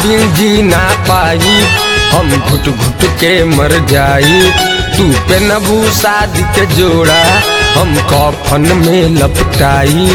बिन जी ना पाई हम घुट घुट के मर जाई तू पे नबू शादी के जोड़ा हम कफन में लपटाई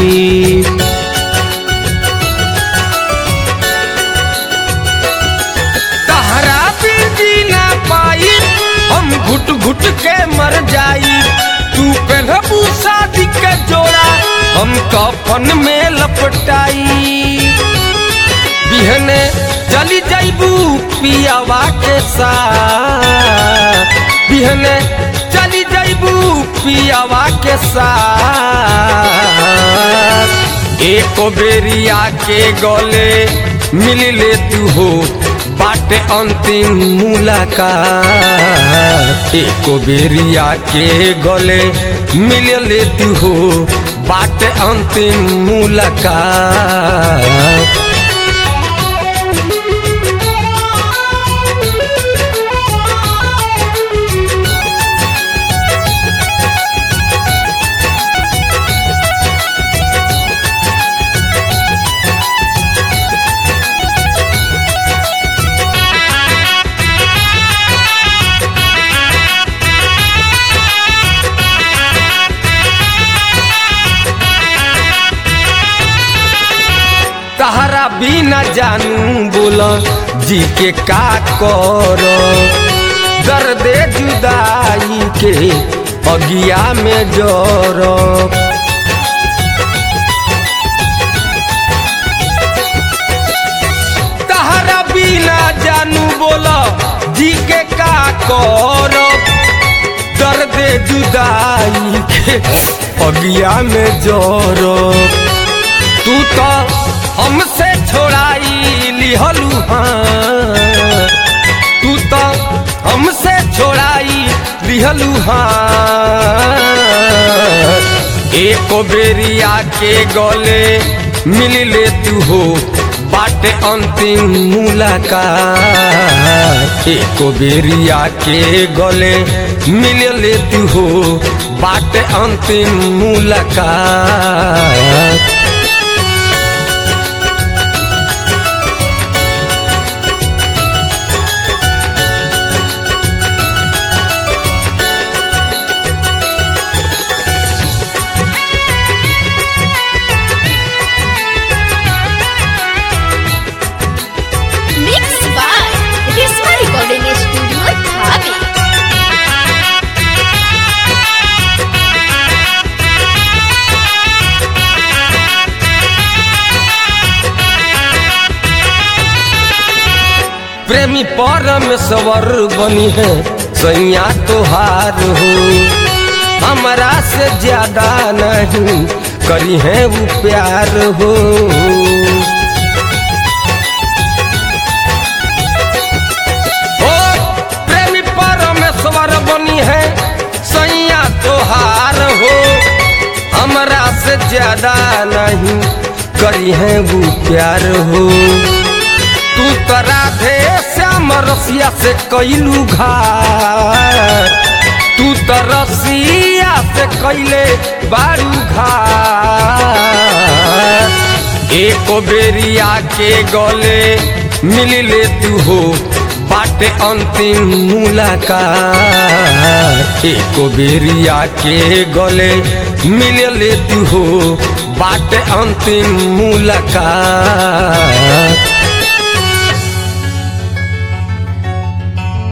तहरा बिन जी ना पाई हम घुट घुट के मर जाई तू पे नबू शादी के जोड़ा हम कफन में लपटाई बिहने चली जाइबू पियावा के साथ बिहने चली जाइबू पियावा के साथ एको बेरिया के गले मिल ले तू हो बाटे अंतिम मुलाकात एको बेरिया के गले मिल ले तू हो बाटे अंतिम मुलाकात तहरा बिना जानू बोल जी के का कर दर्द जुदाई के अगिया में जर तहरा बिना जानू बोल जी के का कर दर्द जुदाई के अगिया में जर तू तो हमसे छोड़ाई लिहलू हाँ तू तो हमसे छोड़ाई लिहलू हाँ एको बेरिया के गले मिल ले तू हो बाटे अंतिम मुलाकात एको बेरिया के गले मिल ले तू हो बाटे अंतिम मुलाकात Mixed by Risma Recording Studio, Dhabi. प्रेमी परमेश्वर बनी है सैया तोहार हो हमरा से ज्यादा नहीं करी है वो प्यार हो ओ प्रेमी परमेश्वर बनी है सैया तोहार हो हमरा से ज्यादा नहीं करी है वो प्यार हो तू तो राधे श्याम रसिया से कैलू घाट तू तो रसिया से कैले बारू घाट एको बेरिया के गले मिल ले तू हो बाटे अंतिम मुलाकात एको बेरिया के गले मिल ले तू हो बाटे अंतिम मुलाकात